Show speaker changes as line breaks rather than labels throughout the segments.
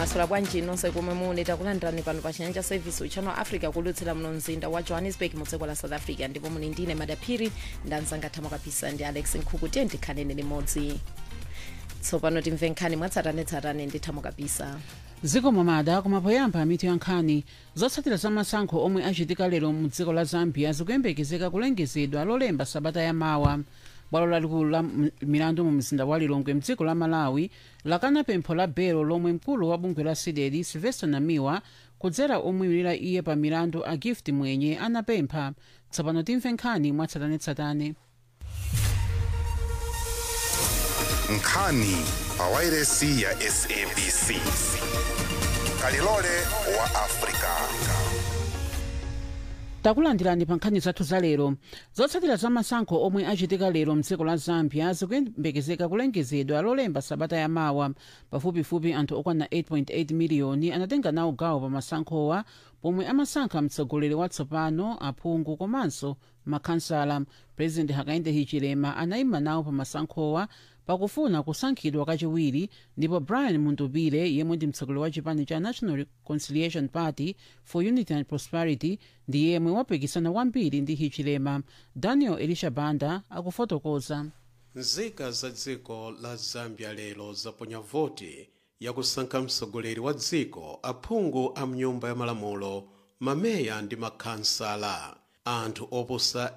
mwasula bwanji nonse komwe muli takulandirani pano pa chinyanja service uchano africa kulutsira muno mzinda wa johannesburg mu dziko la south africa ndipo muli ndine madaphiri ndanzanga thamo kapisa ndi alex nkhuku tiye ndikhanene limodzi tsopano timve nkhani mwatsatanetsatane ndi thamo kapisa
zikomo mada kumapoyamba mitu ya nkhani zotsatira za masankho omwe achitika lero mu dziko la zambia zikuyembekezeka kulengezedwa lolemba sabata yamawa bwalo lalikulu la m- milandu mu mzinda wa lilongwe mdziko la malawi lakana pempho la belo lomwe mkulu wa bungwe la sidedi silvester namiwa kudzera omwimilira iye pa milandu a gift mwenye anapempha tsopano timve nkhani mwatsatanetsatane
nkhani pa wairesi ya sabc kalilole wa afrika
takulandirani pa nkhani zathu za lero zotsatira za masankho omwe achitika lero mdziko la zambia zikuyembekezeka kulengezedwa lolemba sabata yamawa pafupifupi anthu okwana 8.8 miliyoni anatenga nawo gawo pa masankhowa pomwe amasankha mtsogoleri watsopano aphungu komanso makhansala president hakainde hichilema anayima nawo pa masankhowa pakufuna kusankhidwa kachiwiri ndipo brian mundubile yemwe ndi mtsogoleri wa chipani cha national reconciliation party for unity and prosperity ndi yemwe wapikisana kwambiri ndi hichilema daniel elisha banda akufotokoza
nzika za dziko la zambia lero zaponya voti yakusankha mtsogoleri wa dziko aphungu a mnyumba ya malamulo mameya ndi makhansala anthu oposa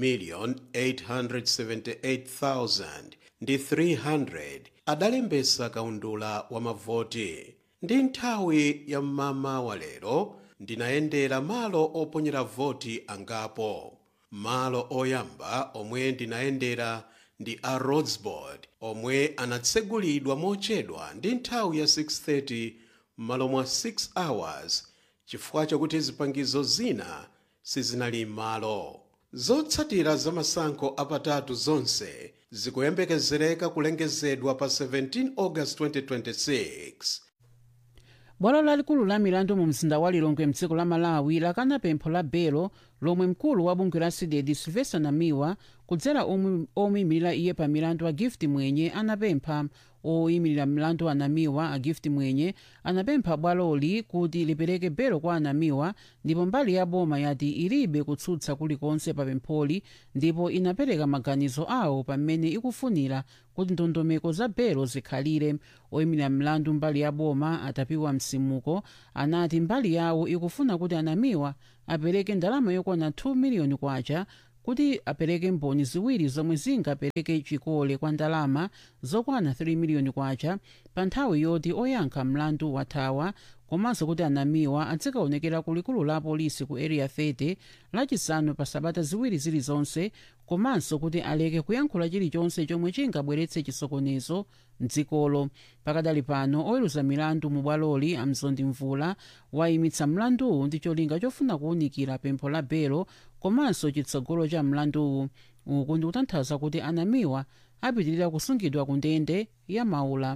8,878,000 ndi 300 adalembesa kaundula wa mavoti ndi nthawi ya mmama wa lero ndinayendera malo oponyera voti angapo malo oyamba omwe ndinayendera ndi a rosebud omwe anatsegulidwa mochedwa ndi nthawi ya 6:30 m'malo mwa 6 hours chifukwa chakuti zipangizo zina sizinali m'malo zotsatira za masankho apatatu zonse zikuyembekezereka kulengezedwa pa 17 august 2026
bwalo lalikulu la milandu mu mzinda wa lilongwe mdziko la malawi lakana pempho la belo lomwe mkulu wa bungwe la sidedi silvester namiwa kudzera omwe- omuyimirira iye pa milandu a gift mwenye anapempha oyimirira milandu anamiwa a gift mwenye anapempha bwaloli kuti lipereke belo kwa anamiwa ndipo mbali ya boma yati ilibe kutsutsa kulikonse pa pempholi ndipo inapereka maganizo awo pamene ikufunira kuti ndondomeko za belo zikhalire oyimirira mlandu mbali ya boma atapiwa msimuko anati mbali yawo ikufuna kuti anamiwa apereke ndalama yokwana 2 miliyoni kwacha kuti apereke mboni ziwiri zomwe zingapereke chikole kwa ndalama zokwana 3 miliyoni kwacha pa nthawi yoti oyankha mlandu wathawa komanso kuti anamiwa azikaonekera ku likulu la polisi ku area 30 lachisanu pa sabata ziwiri zilizonse komanso kuti aleke kuyankhula chilichonse chomwe chingabweretse chisokonezo mdzikolo pakadali pano oweruza milandu mu bwaloli amzondi mvula wayimitsa mlanduwu ndi cholinga chofuna kuwunikira pempho la belo komanso chitsogolo cha mlanduwu uku ndi kutanthauza kuti anamiwa apitirira kusungidwa ku ndende ya maula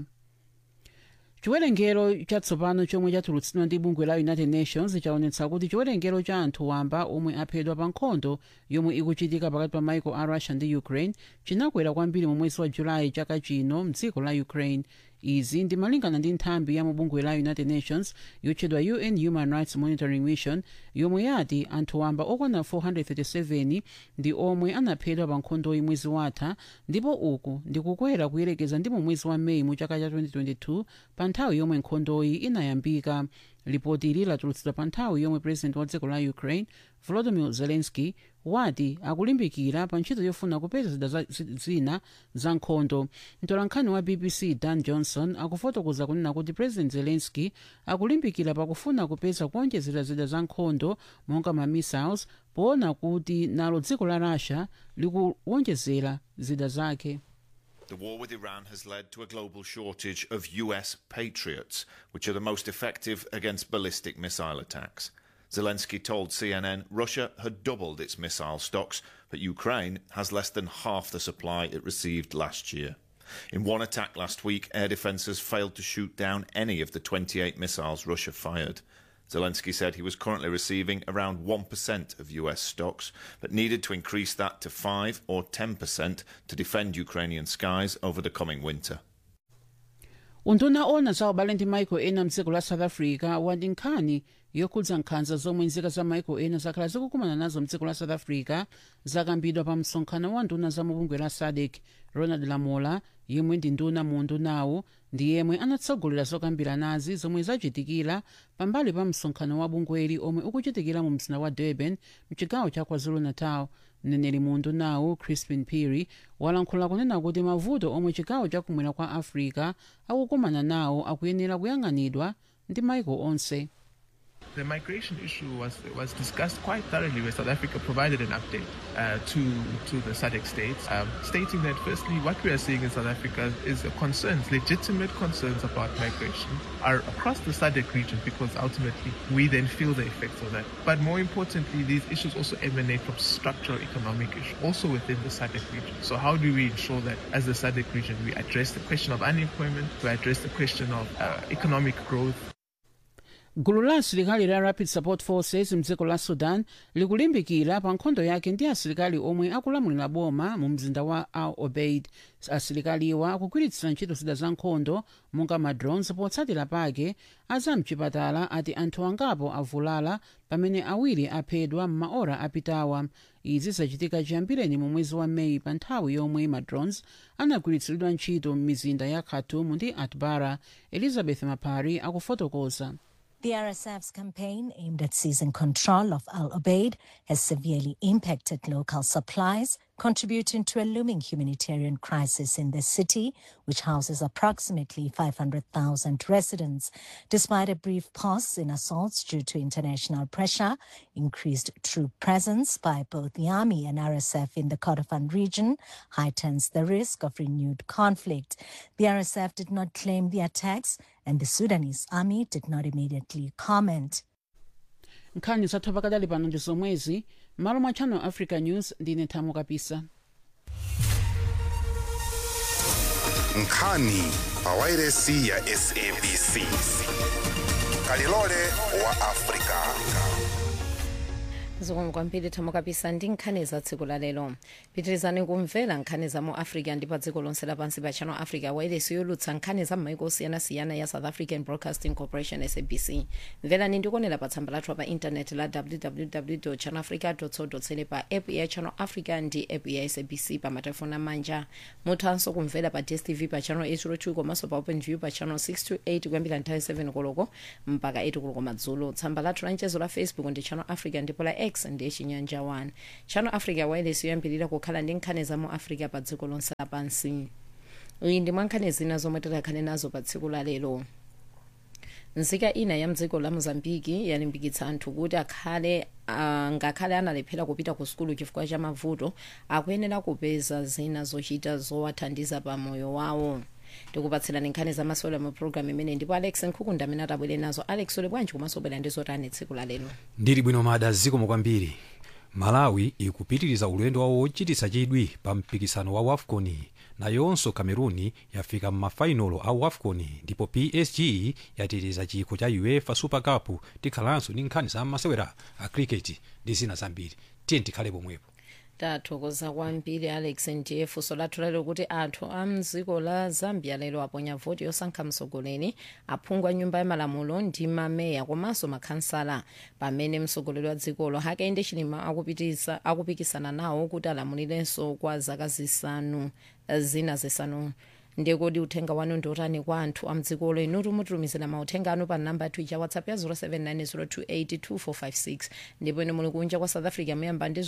chiwerengero chatsopano chomwe chatulutsidwa ndi bungwe la united nations chaonetsa kuti chiwerengero cha anthu wamba omwe aphedwa pa nkhondo yomwe ikuchitika pakati pa maiko a russia ndi ukraine chinakwera kwambiri mu mwezi wa julayi chaka chino mdziko la ukraine izi ndi malingana ndi nthambi ya mu bungwe la united nations yotchedwa un human rights monitoring mission yomwe yati anthu wamba okwana 437 ndi omwe anaphedwa pa nkhondoyi mwezi watha ndipo uku ndi kukwera kuyerekeza ndi mu mwezi wa meyi mu chaka cha 2022 pa nthawi yomwe nkhondoyi inayambika ripoti ili latulutsidwa pa nthawi yomwe president wa dziko la ukraine volodymyr zelensky wati akulimbikira pa ntchito yofuna kupeza zida za- zi- zina za nkhondo mtolankhani wa bbc dan johnson akufotokoza kunena kuti president zelensky akulimbikira pakufuna kupeza kuonjezera zida za nkhondo monga ma missiles poona kuti nalo dziko la russia likuwonjezera zida zake
The war with Iran has led to a global shortage of US Patriots, which are the most effective against ballistic missile attacks. Zelensky told CNN Russia had doubled its missile stocks, but Ukraine has less than half the supply it received last year. In one attack last week, air defences failed to shoot down any of the 28 missiles Russia fired. Zelensky said he was currently receiving around 1% of US stocks, but needed to increase that to 5 or 10% to defend Ukrainian skies over the coming winter.
unduna ona za ubale ndi maiko ena mdziko la south africa wati nkhani yokhudza nkhanza zomwe nzika za maiko ena zakhala zikukumana nazo mdziko la south africa zakambidwa pa msonkhano wa nduna za mubungwe la sadc ronald lamola yemwe ndi nduna mu undunawu ndi yemwe anatsogolera zokambira nazi zomwe zachitikira pambali pa msonkhano wa bungweli omwe ukuchitikira mu mzinda wa durban mchigawo cha kwazulu-natal mneneri mu undunawu crispin piri walankhula kunena kuti mavuto omwe chigawo chakumwera kwa africa akukumana nawo akuyenera kuyang'anidwa ndi maiko onse
The migration issue was was discussed quite thoroughly, where South Africa provided an update uh, to to the SADC states, um, stating that firstly, what we are seeing in South Africa is a concerns, legitimate concerns about migration, are across the SADC region because ultimately we then feel the effects of that. But more importantly, these issues also emanate from structural economic issues, also within the SADC region. So how do we ensure that as the SADC region we address the question of unemployment, we address the question of uh, economic growth,
gulu la asilikali la rapid support forces mdziko la sudan likulimbikira pa nkhondo yake ndi asilikali omwe akulamulira boma mu mzinda wa al obeid asilikaliwa akugwiritsira ntchito zida za nkhondo monga madrones potsatira pake azamchipatala ati anthu angapo avulala pamene awiri aphedwa m'maora apitawa izi zachitika chiyambireni mu mwezi wa meyi pa nthawi yomwe madrones anagwiritsidwa ntchito m'mizinda ya khartoum ndi atbara elizabeth mapari akufotokoza
The RSF's campaign aimed at seizing control of Al Obeid has severely impacted local supplies, contributing to a looming humanitarian crisis in the city, which houses approximately 500,000 residents. Despite a brief pause in assaults due to international pressure, increased troop presence by both the army and RSF in the Kordofan region heightens the risk of renewed conflict. The RSF did not claim the attacks, and the Sudanese army did not immediately comment.
nkhani zathu pakadali pano ndi zomwezi malo mwa channel africa news ndine thamo kapisa
nkhani pa wairesi ya sabc kalilole wa afrika
zikomo kwambiri thamo kapisa ndi nkhani za tsiku la lero pitirizani kumvera nkhani za mu africa ndi pa dziko lonse lapansi pa channel africa wairesi yolutsa nkhani za m'maiko osiyanasiyana ya south african broadcasting corporation sabc mverani ndikuonera pa tsamba lathu pa intaneti la www channel africa co za pa app ya channel africa ndi app ya sabc pa matelefoni amanja muthanso kumvera pa dstv pa channel 802 komanso pa open view pa channel 628 kuyambira nthawi 7 koloko mpaka 8 koloko madzulo tsamba lathu la mchezo la facebook ndi channel africa ndipo la x ndiye chinyanja 1 channel africa wireless yoyambirira kukhala ndi nkhani za mu africa pa dziko lonse lapansi iyi ndi mwa nkhani zina zomwe tikhale nazo pa tsiku la lero nzika ina ya mdziko la mozambiki yalimbikitsa anthu kuti akhale uh, ngakhale analephera kupita ku sukulu chifukwa cha mavuto akuyenera kupeza zina zochita zowathandiza pa moyo wawo tikupatsirani nkhani zamasewera mu programu imene ndipo alex nkhukunda amene atabwere nazo alex uli bwanji komanso ubwera ndi zotani tsiku la lero
ndili bwino mada zikomo kwambiri malawi ikupitiriza ulendo wawo wochititsa chidwi pa mpikisano wa wafcon nayonso cameroon yafika m'mafainolo a wafcon ndipo psg yatiriza chikho cha uefa super cup tikhalanso ndi nkhani za masewera a cricket ndi zina zambiri tiye tikhale pomwepo
tathokoza kwambiri alex ndiye funso lathu lalero kuti anthu a mdziko la zambia lero aponya voti yosankha mtsogoleri aphungu a nyumba ya malamulo ndi mameya komanso makhansala pamene mtsogoleri wa dzikolo hakainde chilima akupitisa akupikisana nawo kuti alamulirenso kwa zaka zisanu zina zisanu ndiye kodi uthenga wanu ndi otani kwa anthu a mdzikolo inutu mutumizira mauthenga anu pa namba yathu ya whatsapp ya 0790282456 ndipo ine muli kunja kwa south africa muyamba ndi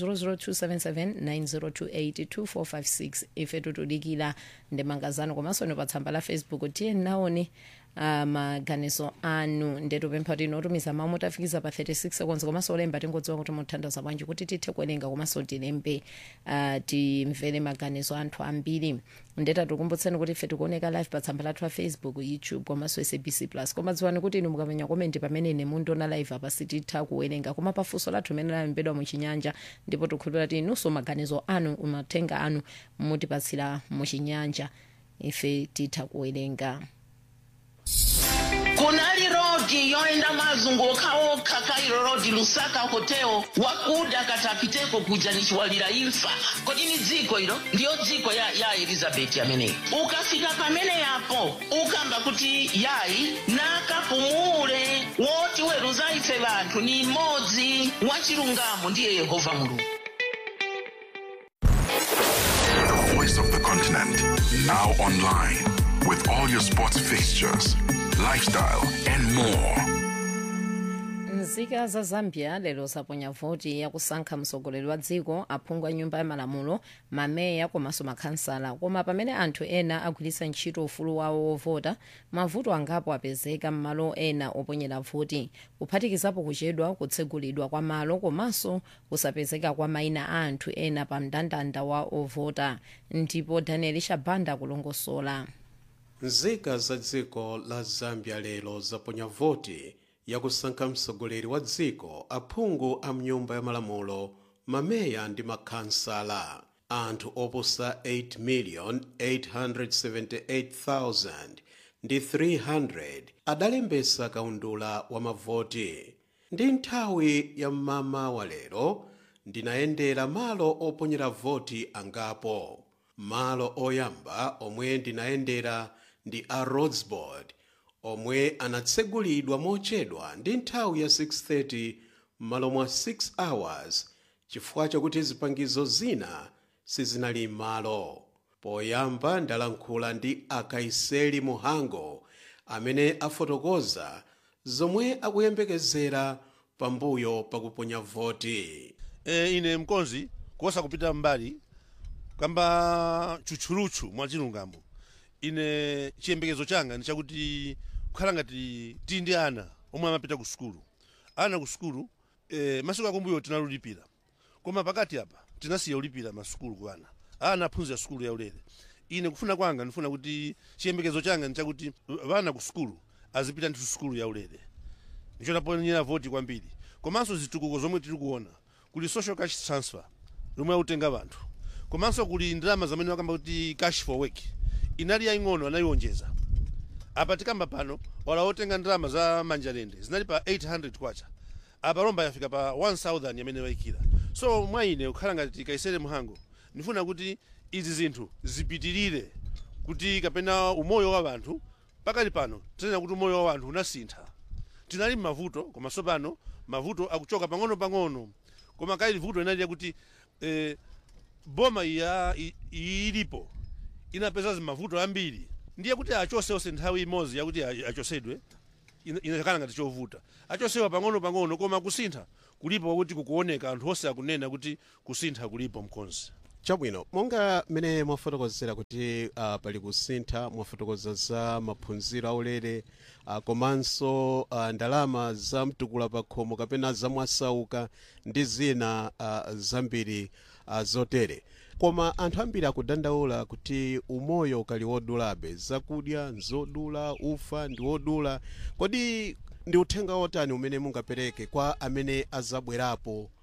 0027790282456 ife tutudikira ndemanga zanu komanso ino pa tsamba la facebook tiye naone uh, maganizo anu ndetupempha kuti inotumiza mawu mutafikiza pa 36 seconds komanso olemba tingodziwa kuti muthandaza bwanji kuti tithe kuwerenga komanso tilembe uh, timvere maganizo anthu ambiri ndeta tikumbutseni kuti ife tikuoneka live pa tsamba lathu la facebook youtube komanso sabc plus koma dziwani kuti inu mukamenya komenti pamene ine mundiona live apa sititha kuwerenga koma pafunso lathu imene lalembedwa muchinyanja ndipo tikhulupira kuti inunso maganizo anu mauthenga anu mutipatsira muchinyanja ife titha kuwerenga
kunali rodi yoenda mazunguka okha mairo road lusaka hotel wakuda katapiteko kuja nichiwalira imfa kodi ni dziko ilo ndiyo dziko ya, ya elizabeti ameneyi ukafika pamene yapo ukamba kuti yayi nakapumule woti weruza ife vanthu ni mmodzi wachilungamo ndiye yehova mulungu
The voice of the continent. Now online with all your sports fixtures, lifestyle, and more.
nzika za zambia lero zaponya voti yakusankha mtsogoleri wa dziko aphungu a nyumba ya malamulo mameya komanso makhansala koma pamene anthu ena agwiritsa ntchito ufulu wawo wovota mavuto angapo apezeka m'malo ena oponyera voti kuphatikizapo kuchedwa kutsegulidwa kwa malo komanso kusapezeka kwa mayina a anthu ena pa mndandanda wa ovota ndipo daniel shabanda akulongosola
nzika za dziko la zambia lero zaponya voti yakusankha mtsogoleri wa dziko aphungu a mnyumba ya malamulo mameya ndi makhansala anthu oposa 8,878,000 ndi 300 adalembesa kaundula wa mavoti ndi nthawi ya mmama wa lero ndinayendera malo oponyera voti angapo malo oyamba omwe ndinayendera ndi a rhodsboard omwe anatsegulidwa mochedwa ndi nthawi ya 6:30 m'malo mwa 6 hours chifukwa chakuti zipangizo zina sizinali m'malo poyamba ndalankhula ndi akaiseli muhango amene afotokoza zomwe akuyembekezera pambuyo pakuponya voti
e, ine mkonzi kuosa kupita mbali kamba tchutchulutchu mwa chilungamo ine chiyembekezo changa ndi chakuti kukhala ngati tili ndi ana omwe amapita ku sukulu ana ku sukulu e, masiku akumbuyo tinalulipira koma pakati apa tinasiya ulipira masukulu ku ana ana aphunzira sukulu yaulere ine kufuna kwanga ndifuna kuti chiyembekezo changa ndi chakuti vana ku sukulu azipita ndithu sukulu yaulere ndicho naponyera voti kwambiri komanso zitukuko zomwe tiri kuona kuli social cash transfer lomwe autenga vanthu komanso kuli ndalama zamene wakamba kuti cash for work inali yaing'ono anayiwonjeza apa tikamba pano wala otenga ndalama za manjalende zinali pa 800 kwacha apa lomba yafika pa 1000 yamene wayikira so mwa ine kukhala ngati kaisere mhango ndifuna kuti izi zinthu zipitirire kuti kapena umoyo wa vanthu pakali pano tinena kuti umoyo wa vanthu unasintha tinali mmavuto koma sopano mavuto akuchoka pang'ono-pang'ono koma kaili vuto inali yakuti eh, boma iya i- ilipo inapeza zimavuto ambiri ndiye kuti achose onse nthawi imodzi yakuti a- achosedwe ina- inakhala ngati chovuta achosewa pang'ono-pang'ono koma kusintha kulipo kuti kukuoneka anthu onse akunena kuti kusintha kulipo mkonzi
chabwino monga mmene mwafotokozera kuti uh, pali kusintha mwafotokoza za maphunziro aulere uh, komanso uh, ndalama za mtukula pa khomo kapena zamwasauka ndi zina uh, zambiri uh, zotere koma anthu ambiri akudandaula kuti umoyo ukali wodulabe zakudya nzodula ufa ndi wodula kodi ndi uthenga wotani umene mungapereke kwa amene azabwerapo uh,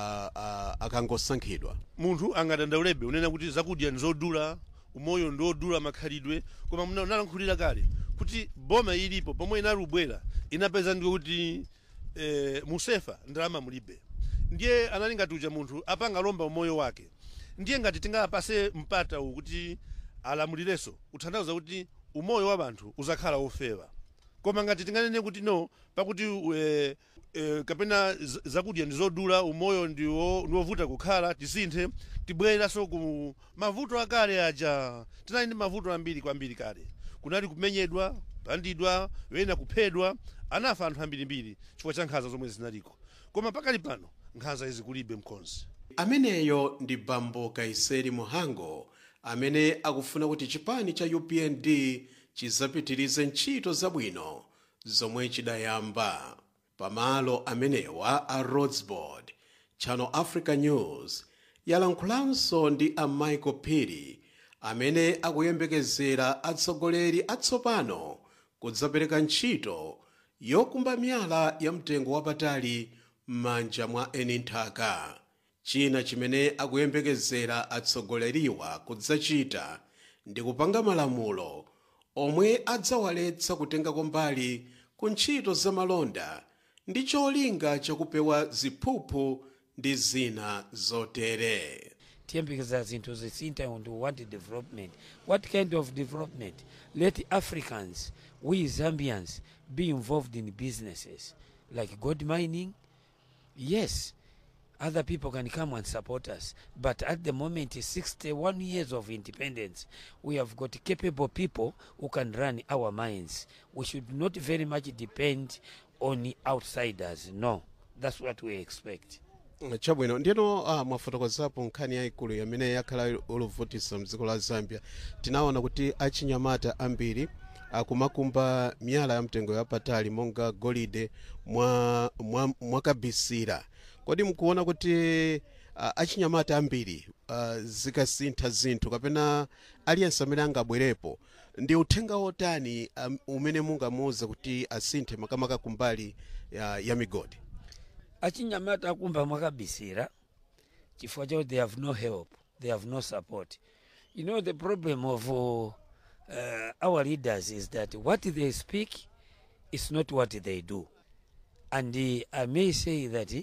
uh, akangosankhidwa
munthu angadandaulebe unena kuti zakudya nzodula umoyo ndiwodula makhalidwe koma muna- unalankhulira kale kuti boma ilipo pomwe inalubwera inapeza ndiwe kuti eh, musefa ndalama mulibe ndiye anali ngati uja munthu apanga lomba umoyo wake ndiye ngati tingapase mpata uwu kuti alamulirenso uthandauza kuti umoyo wa vanthu uzakhala wofewa koma ngati tinganene kuti no pakuti e, e, kapena z- zakudya ndi zodula umoyo ndiwo ndiwovuta kukhala tisinthe tibwereranso ku mavuto akale aja tinali ndi mavuto ambiri kwambiri kale kunali kumenyedwa kupandidwa wena kuphedwa anafa anthu ambirimbiri chifukwa cha nkhanza zomwe zinaliko koma pakali pano nkhanza izi kulibe mkonzi
ameneyo ndi bambo kaiseri muhango amene akufuna kuti chipani cha upnd chizapitirize ntchito zabwino zomwe chidayamba pamalo amenewa a rhodsboard channel africa news yalankhulanso ndi a michael piri amene akuyembekezera atsogoleri atsopano kudzapereka ntchito yokumba miyala ya mtengo wapatali m'manja mwa eni nthaka china chimene akuyembekezera atsogoleriwa kudzachita ndi kupanga malamulo omwe adzawaletsa kutengako mbali ku ntchito zamalonda ndi cholinga chakupewa ziphuphu ndi zina zotere
tiyembekeza zinthu zisintha and we want development what kind of development let africans we zambians be involved in businesses like gold mining yes other people can come and support us but at the moment 61 years of independence we have got capable people who can run our mines we should not very much depend on outsiders no that's what we expect
chabwino ndiyeno uh, mwafotokozapo nkhani yayikulu yamene yakhala oluvutisa mdziko la zambia tinaona kuti achinyamata ambiri akumakumba miyala ya mtengo yapatali monga golide mwa, mwa, mwakabisira kodi mukuona kuti uh, achinyamata ambiri uh, zikasintha zinthu kapena aliyense amene angabwerepo ndi uthenga wotani um, umene mungamuwuze kuti asinthe makamaka kumbali ya, ya migodi
achinyamata akumba mwakabisira chifukwa chakuti they have no help they have no support you know the problem of uh, our leaders is that what they speak is not what they do and uh, i may say that uh,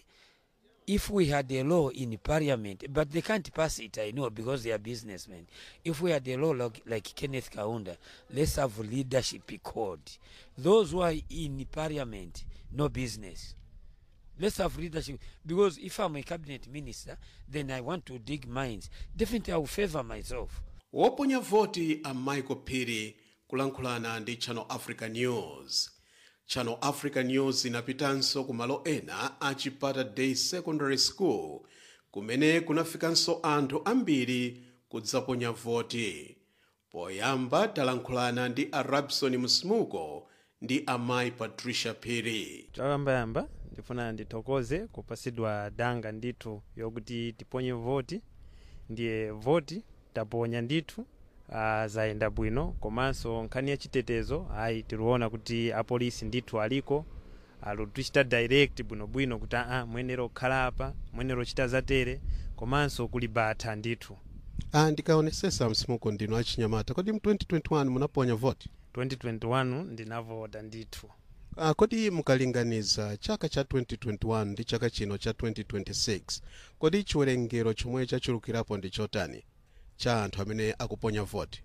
if we had a law in parliament but they can't pass it i know because they are businessmen if we had a law like, like kenneth kaunda let's have leadership code those who are in parliament no business let's have leadership because if i'm a cabinet minister then i want to dig mines definitely i will favor myself
woponya voti a michael phiri kulankhulana ndi channel africa news channel africa news inapitanso ku malo ena a chipata day secondary school kumene kunafikanso anthu ambiri kudzaponya voti poyamba talankhulana ndi a rabson msmuko ndi amayi patricia phiri
choyambayamba ndifuna ndithokoze kupasidwa danga ndithu yokuti tiponye voti ndiye voti taponya ndithu uh, zayenda bwino komanso nkhani ya chitetezo ayi tikuona kuti apolisi ndithu aliko alutichita direct bwinobwino kuti aa mwenero kukhala apa mwenero chita zatere komanso kuli batha ndithu
ah, ndikaonesesa msimuko ndino achinyamata kodi mu 2021 munaponya voti
2021 ndinavota ndithu
ah, kodi mukalinganiza chaka cha 2021 ndi chaka chino cha 2026 kodi chiwerengero chomwe chachulukirapo ndi chotani cha anthu amene akuponya voti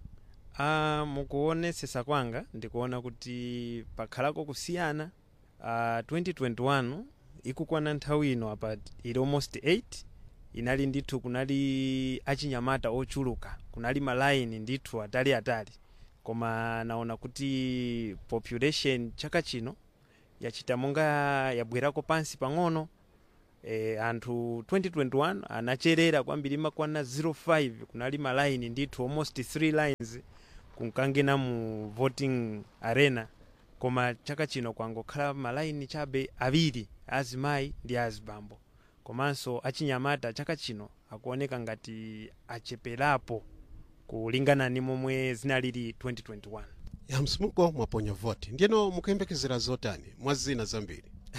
uh, mukuonesesa kwanga ndikuona kuti pakhalako kusiyana uh, 2021 ikukwana nthawi ino apa ili almost 8 inali ndithu kunali achinyamata ochuluka kunali malaini ndithu atali atali koma naona kuti population chaka chino yachita monga yabwerako pansi pang'ono e, anthu 2021 anacherera kwambiri makwana 05 kunali malaini ndithu almost 3 lines kunkangena mu voting arena koma chaka chino kwangokhala malaini chabe awiri azimayi ndi azibambo komanso achinyamata chaka chino akuoneka ngati acheperapo kulingana ni momwe zinalili 2021
ya msimuko mwaponya voti ndiyeno mukuyembekezera zotani mwa zina zambiri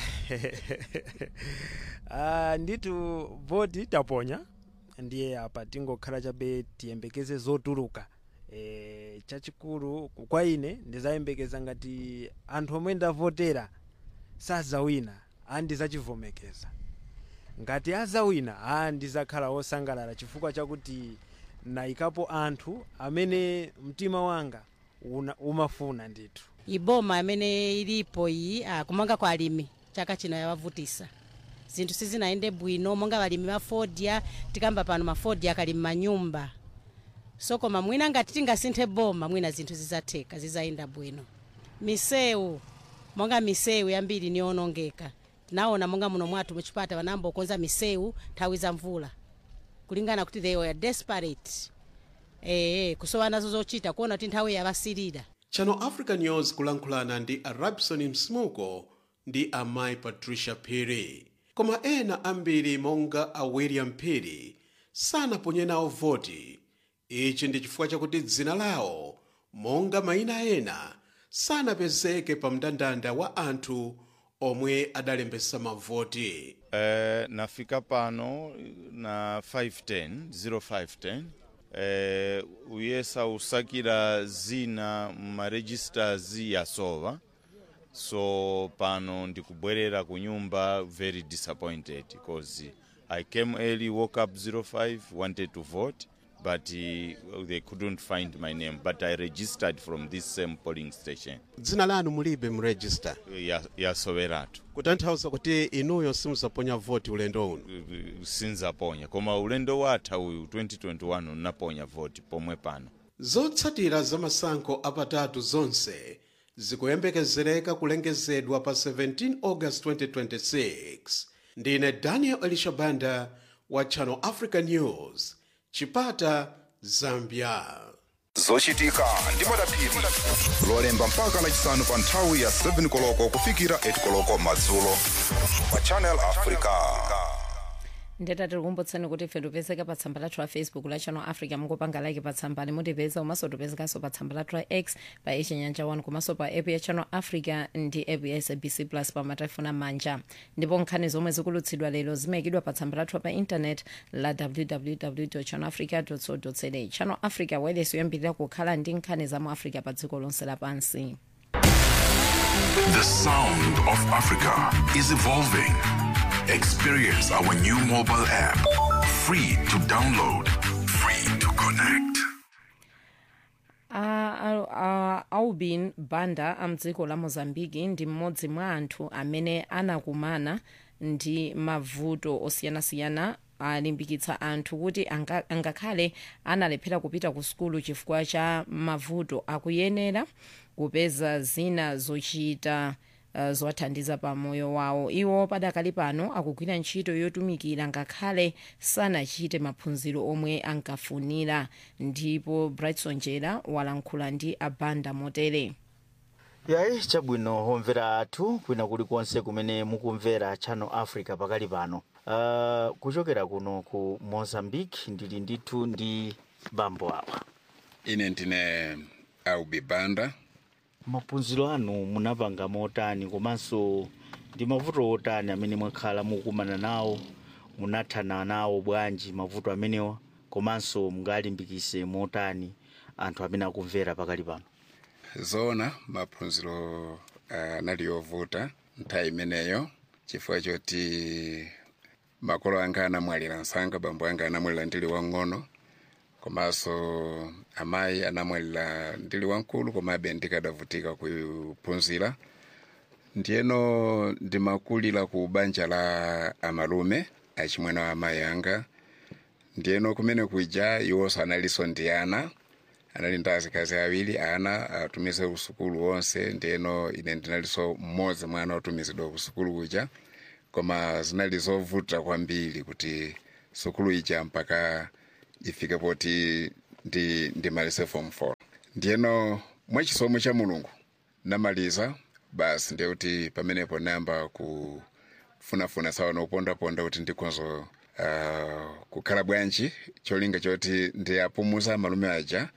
uh, nditu voti taponya ndiye apa tingokhala chabe tiyembekeze zotuluka e, chachikulu kwa ine ndizayembekeza ngati anthu omwe ndavotera sazawina andizachivomekeza ngati azawina a ndizakhala wosangalala chifukwa chakuti nayikapo anthu amene mtima wanga una, umafuna ndithu
iboma amene ilipo iyi ah, kumanga kwa alimi chaka chino yawavutisa zinthu sizinayende bwino monga balimi mafodya tikamba pano mafodya akali mmanyumba so koma mwina ngati tingasinthe boma mwina zinthu zizatheka zizayenda bwino misewu monga misewu yambiri niyonongeka tinaona monga muno mwathu muchipata vanamba ukonza misewu nthawi za mvula kulingana kuti they were desperate ee kusowa nazo zochita kuona kuti nthawi yavasilira
channel africa news kulankhulana ndi a rabson msmuko ndi amayi patricia phiri koma ena ambiri monga a william phiri sanaponye nawo voti ichi ndi chifukwa chakuti dzina lawo monga mayina ena sanapezeke pa mndandanda wa anthu omwe adalembesa mavoti
Eh, nafika pano na 510 0510 eh, uyesa usakira zina mumaregisters yasowa so pano ndikubwerera ku nyumba very disappointed because i came early woke up 05 wanted to vote but uh, they couldn't find my name but i registered from this same polling station
dzina lanu mulibe mu register
Ya- yasoweratu
kutanthauza kuti inuyo simuzaponya voti ulendo uno
sinzaponya koma ulendo watha uyu 2021 unaponya voti pomwe pano
zotsatira za masankho apatatu zonse zikuyembekezereka kulengezedwa pa 17 august 2026 ndine daniel elishabanda wa channel africa news chipata zambia
zochitika ndi madapiri lolemba mpaka lachisanu pa nthawi ya 7 koloko kufikira 8 koloko madzulo pa channel africa
ndeta tikukumbutsani kuti ife tipezeka pa tsamba lathu la facebook la channel africa mukupanga like pa tsambali mutipeza komanso tipezekanso pa tsamba lathu la x pa ichinyanja 1 komanso pa app ya channel africa ndi app ya sabc plus pa matelefoni amanja ndipo nkhani zomwe zikulutsidwa lero zimayikidwa pa tsamba lathu pa intanet la www channel africa co za channel africa wailesi yoyambirira kukhala ndi nkhani za mu africa pa dziko lonse lapansi
The sound of Africa is evolving. Experience our new mobile app. Free to download, free to connect.
A- a- a- aubin banda amdziko la mozambiki ndi mmodzi mwa anthu amene anakumana ndi mavuto osiyanasiyana alimbikitsa anthu kuti anga- angakhale analephera kupita ku sukulu chifukwa cha mavuto akuyenera kupeza zina zochita uh, zowathandiza pa moyo wawo iwo padakali pano akugwira ntchito yotumikira ngakhale sanachite maphunziro omwe ankafunira ndipo brightson jera walankhula ndi abanda motere
yayi chabwino homvera athu kwina kulikonse kumene mukumvera channel africa pakali pano uh, kuchokera kuno ku mozambique ndili ndithu ndi bambo awa
ine ndine aubi banda
maphunziro anu munapanga motani komanso ndi mavuto otani amene mwakhala mukumana nawo munathana nawo bwanji mavuto amenewa komanso mungalimbikise motani anthu amene akumvera pakali pano
zoona maphunziro anali yovuta nthawi imeneyo chifukwa choti makolo anga anamwalira msanga bambo anga anamwalira ndili wang'ono komanso amayi anamwalira ndili wamkulu komabe ndikadavutika kuphunzira ndiyeno ndimakulira ku banja la amalume achimwene wa amayi anga ndiyeno kumene kuja iwonso analinso ndi ana anali ndi azikazi awiri ana atumize usukulu wonse ndiyeno ine ndinalinso mmodzi mwana otumizidwa ku sukulu kuja koma zinali zovuta kwambiri kuti sukulu ija mpaka ifike poti ndi ndimalize form 4 ndiyeno mwachisomo cha mulungu namaliza basi ndiye kuti pamenepo nayamba kufunafuna sawa nopondaponda kuti ndikonzo uh, kukhala bwanji cholinga choti ndiyapumuza malume aja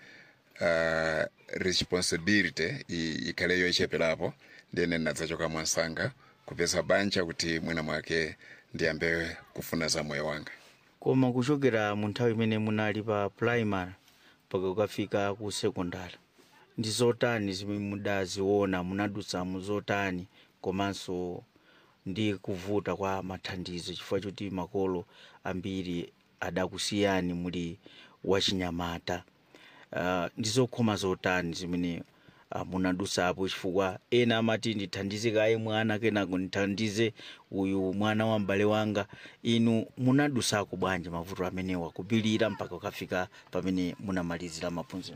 uh, responsibility i- ikhale yocheperapo ndiyene nadzachoka mwansanga kupeza banja kuti mwina mwake ndiyambe kufuna za moyo wanga
koma kuchokera mu nthawi imene munali pa primary mpaka kukafika ku sekondari ndi zotani zimene mudaziona munadutsamu zotani komanso ndi kuvuta kwa mathandizo chifukwa choti makolo ambiri adakusiyani muli wachinyamata uh, ndi zokhoma zotani zimene uh, munadutsapo chifukwa ena amati ndithandize kaye mwana kenako ndithandize uyu mwana wa m'bale wanga inu munadutsako bwanji mavuto amenewa kupilira mpaka kukafika pamene munamalizira maphunziro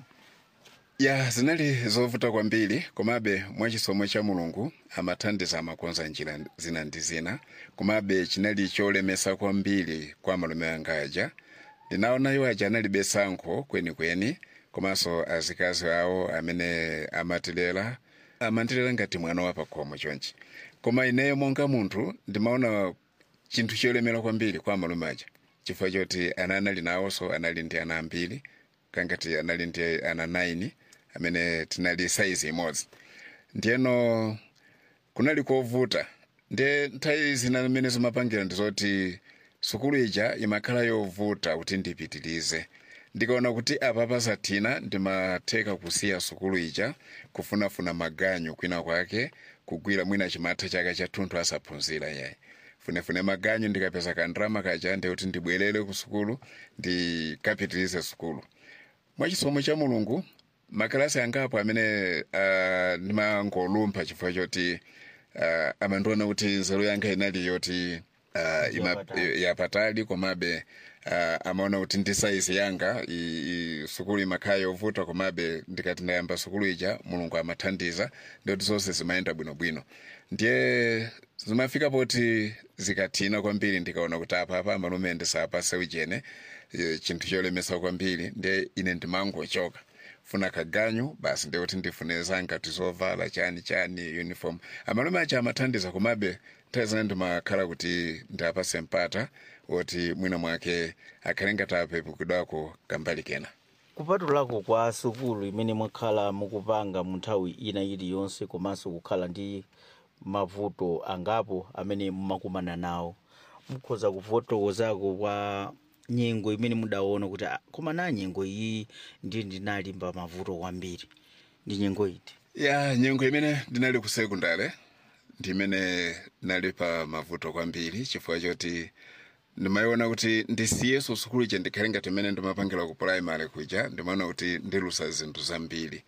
ya zinali zovuta kwambiri komabe mwachisomo cha mulungu amathandiza amakonza njira zina ndi zina komabe chinali cholemesa kwambiri kwa malume anga aja ndinaona iwo aja analibe sankho kwenikweni komanso azikazi awo amene amatilera amandilela ngati mwana wa pakhomo chonchi koma ineyo monga munthu ndimaona chinthu cholemera kwambiri kwa malume aja chifukwa choti ana anali nawonso anali ndi ana ambiri kangati anali ndi ana 9 amene tinali saizi imodzi ndiyeno kunali kovuta ndiye nthawi zina zimene zimapangira ndizoti sukulu ija imakhala yovuta kuti ndipitirize ndikaona kuti apa pasathina ndimatheka kusiya sukulu ija kufunafuna maganyu kwina kwake kugwira mwina chimatha chaka chathunthu asaphunzira yayi funefune maganyu ndikapeza kandrama kaja ndikuti ndibwerere ku sukulu ndikapitirize sukulu mwachisomo cha mulungu makalasi angapo amene uh, ndimangolumpha chifukwa choti uh, amandiona kuti nzeru yanga inali yoti uh, ima, yapatali komabe uh, amaona kuti ndi saizi yanga i, i, sukulu imakhala yovuta komabe ndikati ndayamba sukulu ija mulungu amathandiza ndikuti zonse zimayenda bwinobwino ndiye zimafika poti zikathina kwambiri ndikaona kuti apa apa amalume ndisapase ujene eh, chinthu cholemesa kwambiri ndiye ine ndimangochoka funa kaganyu basi ndikuti ndifune zanga tizovala chani chani uniform amalume acha amathandiza komabe nthawi zina ndimakhala kuti ndapase mpata woti mwina mwake akhale ngati apepukidwako kambali kena
kupatulako kwa sukulu imene mwakhala mukupanga mu nthawi ina iliyonse komanso kukhala ndi mavuto angapo amene mumakumana nawo mukhoza kufotokozako kwa nyengo imene mudaona kuti "Ah, koma na nyengo iyi ndiye ndinalimba mavuto kwambiri ndi nyengo iti
ya nyengo imene ndinali ku sekondare ndimene ndinali pa mavuto kwambiri chifukwa choti ndimayiona kuti ndisiyeso sukulu ija ndikhale ngati imene ndimapangira ku primary kuja ndimaona kuti ndilusa zinthu zambiri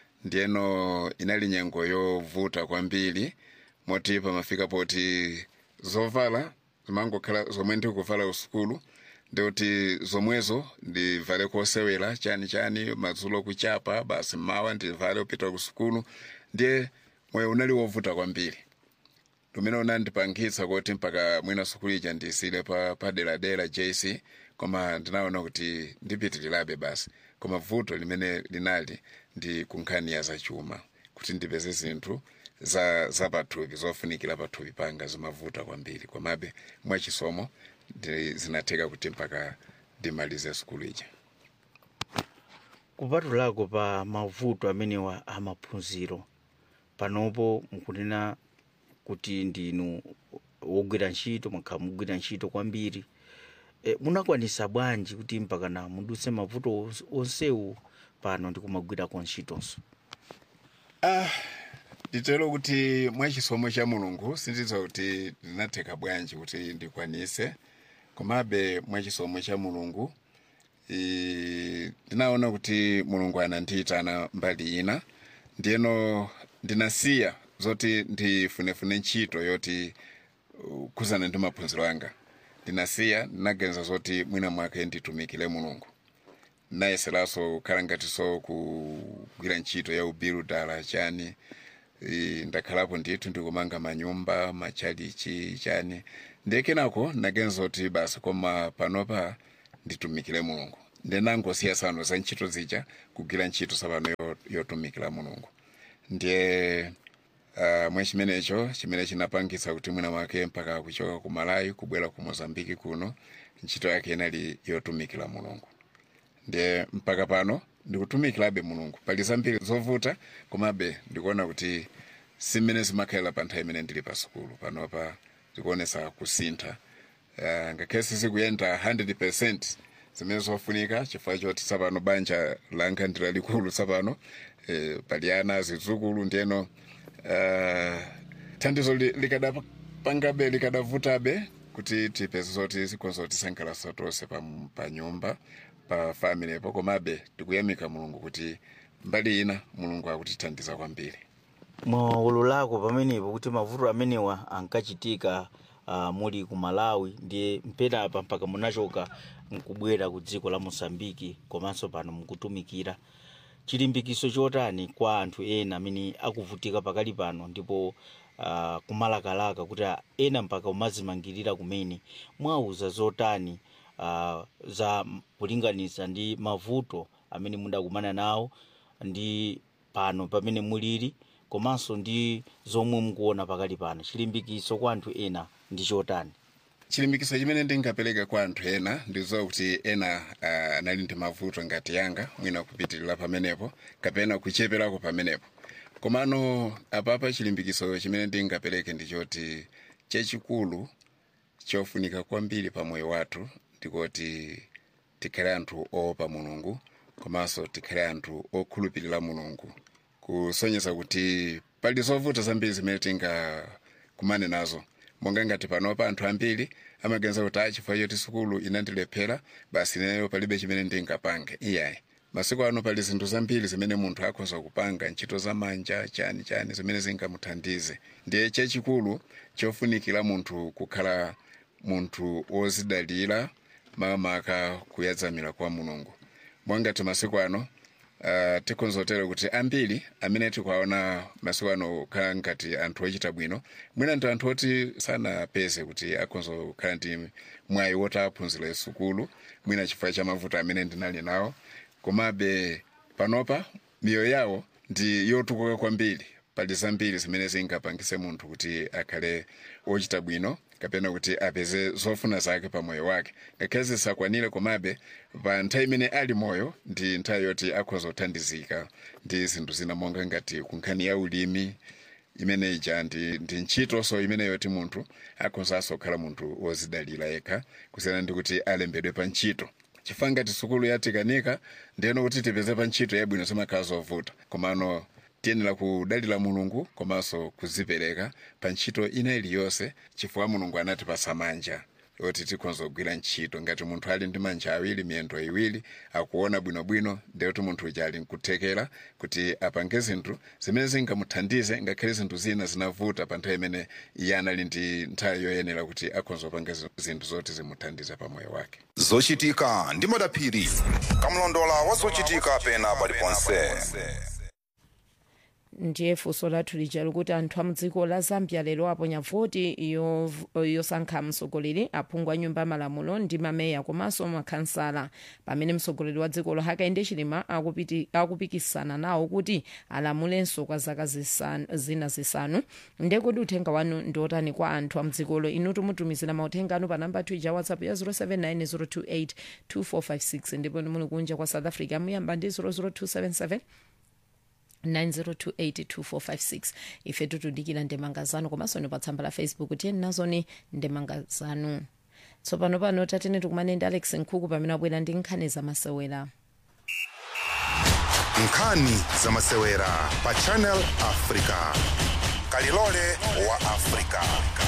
ndiyeno inali nyengo yovuta kwambiri moti pamafika poti zovala zimangokhala zomwe ndikuvala usukulu ndikuti zomwezo ndivale kosewera chani chani madzulo kuchapa basi mawa ndivale kupita ku sukulu ndiye moyo unali wovuta kwambiri lumene unandipangitsa kuti mpaka mwina sukulu ija ndisile pa paderadera jc koma ndinaona kuti ndipitirirabe basi koma vuto limene linali ndi kunkhani ya zachuma kuti ndipeze zinthu za za pathupi zofunikira pathupi panga zimavuta kwambiri komabe mwachisomo ndi- zinatheka kuti mpaka ndimalize sukulu ija
kupatulako pa mavuto amenewa amaphunziro panopo mukunena kuti ndinu wogwira ntchito mwakhala mugwira ntchito kwambiri e, munakwanisa bwanji kuti mpaka na mudutse mavuto ons- onsewu pano ndikumagwirako ntchitonso
ah nditero kuti mwachisomo cha mulungu sindidziwa kuti ndinatheka bwanji kuti ndikwanise komabe mwachisomo cha mulungu i- ndinaona kuti mulungu anandiyitana mbali ina ndiyeno ndinasiya zoti ndifunefune ntchito yoti uh, kuzana ndi maphunziro anga ndinasiya ndinaganiza zoti mwina mwake nditumikire mulungu nayeseranso kukhala ngatinso kugwira ntchito ya ubiru dala chani Eh, ndakhalapo ndithu ndikumanga manyumba machalichi chani ndiye kenako ndaganiza kuti basi koma panopa nditumikire mulungu ndinangosiya sano za ntchito zija kugwira ntchito sapano yo- yotumikira mulungu ndiye uh, mwe chimenecho chimene chinapangitsa kuti mwina mwake mpaka kuchoka ku malawi kubwera ku mozambiki kuno ntchito yake inali yotumikira mulungu ndiye mpaka pano ndikutumikirabe mulungu pali zambiri zovuta komabe ndikuona kuti simene zimakhalira pa nthawi imene ndili pa sukulu panopa zikuonesa kusintha uh, ngakhale sizikuyenda 100 zimene zofunika chifukwa choti tsapano banja langa ndi lalikulu tsapano eh, pali ana zidzukulu ndiyeno uh, thandizo li- likadapangabe likadavutabe kuti tipeze zoti zikonza kuti tisangalasa tonse pa, pa nyumba pa familypo komabe tikuyamika mulungu kuti mbali ina mulungu akutithandiza kwambiri
mwaulo lako pamenepo kuti mavuto amenewa ankachitika uh, muli ku malawi ndiye mpenapa mpaka munachoka nkubwera ku dziko la mosambiki komanso pano mukutumikira chilimbikiso chotani kwa anthu ena amene akuvutika pakali pano ndipo uh, kumalakalaka kuti ah, ena mpaka umazimangirira kumene mwauza zotani uh, za kulinganiza ndi mavuto amene mudakumana nawo ndi pano pamene mulili komanso ndi zomwe mukuona pakali pano chilimbikiso kwa anthu ena ndi chotani
chilimbikiso chimene ndingapereka kwa anthu ena ndizowa kuti ena uh, anali ndi mavuto ngati yanga mwina kupitirira pamenepo kapena kucheperako pamenepo komano apapa chilimbikiso chimene ndingapereke ndichoti chachikulu chofunika kwambiri pa moyo wathu ndikoti tikhale anthu oopa mulungu komanso tikhale anthu okhulupirira mulungu kusonyeza kuti pali zovuta zambiri zimene tingakumane nazo monga ngati panopa anthu ambiri amaganiza kuti a chifukwa choti sukulu inandilephera basi ineyo palibe chimene ndingapange iyayi masiku ano pali zinthu zambiri zimene munthu akhoza kupanga ntchito za manja chani chani zimene zingamuthandize ndiye chachikulu chofunikira munthu kukhala munthu wozidalira makamaka kuyadzamira kwa mulungu mwangati masiku ano uh, tikonzotera kuti ambiri amene tikuwaona masiku ano kukhala ngati anthu ochita bwino mwina ndi anthu oti sanapeze kuti akonza kukhala ndi mwayi woti aphunzire sukulu mwina chifukwa cha mavuto amene ndinali nawo komabe panopa miyoyo yawo ndi yotukuka kwambiri pali zambiri zimene zingapangise munthu kuti akhale wochita bwino kapena kuti apeze zofuna zake pa moyo wake ngakhale zisakwanire komabe pa nthawi imene ali moyo ndi nthawi yoti akhoza kuthandizika ndi zinthu zina monga ngati kunkhani ya ulimi imene ija ndi, ndi ntchitonso imene yoti munthu akhozanso kukhala munthu wozidalira yekha kusiyana ndi kuti alembedwe pa ntchito chifukwa ngati sukulu yatikanika ndiyeno kuti tipeze pa ntchito yabwino zimakhala zovuta komano tiyenera kudalira mulungu komanso kuzipereka pa ntchito ina iliyonse chifukwa mulungu anatipasa manja yoti tikhonza kugwira ntchito ngati munthu ali ndi manja awiri miyendo iwiri akuona bwinobwino ndiyoti munthu uja ali nkuthekera kuti apange zinthu zimene zingamuthandize ngakhale zinthu zina zinavuta pa nthawi imene iye anali ndi nthawi yoyenera kuti akhonza kupanga zinthu zoti zimuthandize pa moyo wake
zochitika ndi madaphiri kamlondola wa zochitika pena paliponse
ndiye funso lathu lija likuti anthu a mdziko la zambia lero aponya voti yov- yosankha mtsogoleri aphungu a nyumba ya malamulo ndi mameya komanso makhansala pamene mtsogoleri wa dzikolo hakainde chilima akupiti- akupikisana nawo kuti alamulenso kwa zaka zisanu- zina zisanu ndiye kuti uthenga wanu ndi otani kwa anthu a mdzikolo inu tumutumizira mauthenga anu pa namba twija whatsapp ya 079 028 ndipo muli kunja kwa south africa muyamba ndi 00277 90282456 ife tutudikira ndemanga zanu komanso ni pa tsamba la facebook tiyeni nazoni ndemanga zanu tsopano pano tatene tikumane ndi alex nkhuku pamene abwera ndi nkhani zamasewera
nkhani zamasewera pa channel africa kalilole wa africa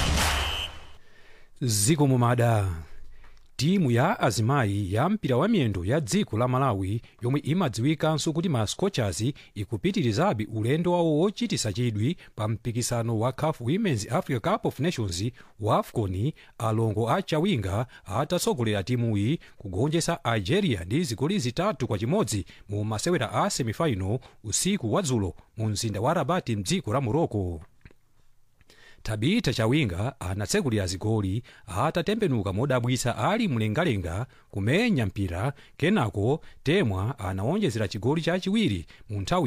ziko mumada timu ya azimayi ya mpira wa miyendo ya dziko la malawi yomwe imadziwikanso kuti ma scorchers ikupitirizabe ulendo wawo wochitisa chidwi pa mpikisano wa caf women's africa cup of nations wa afcon alongo a chawinga atatsogolera timuyi kugonjetsa algeria ndi zigoli zitatu kwa chimodzi mu masewera a semifinal usiku wa dzulo mu mzinda wa rabati mdziko la morocco tabita chawinga anatsekulira zigoli atatembenuka modabwitsa ali mlengalenga kumenya mpira kenako temwa anawonjezera chigoli chachiwiri mu nthawi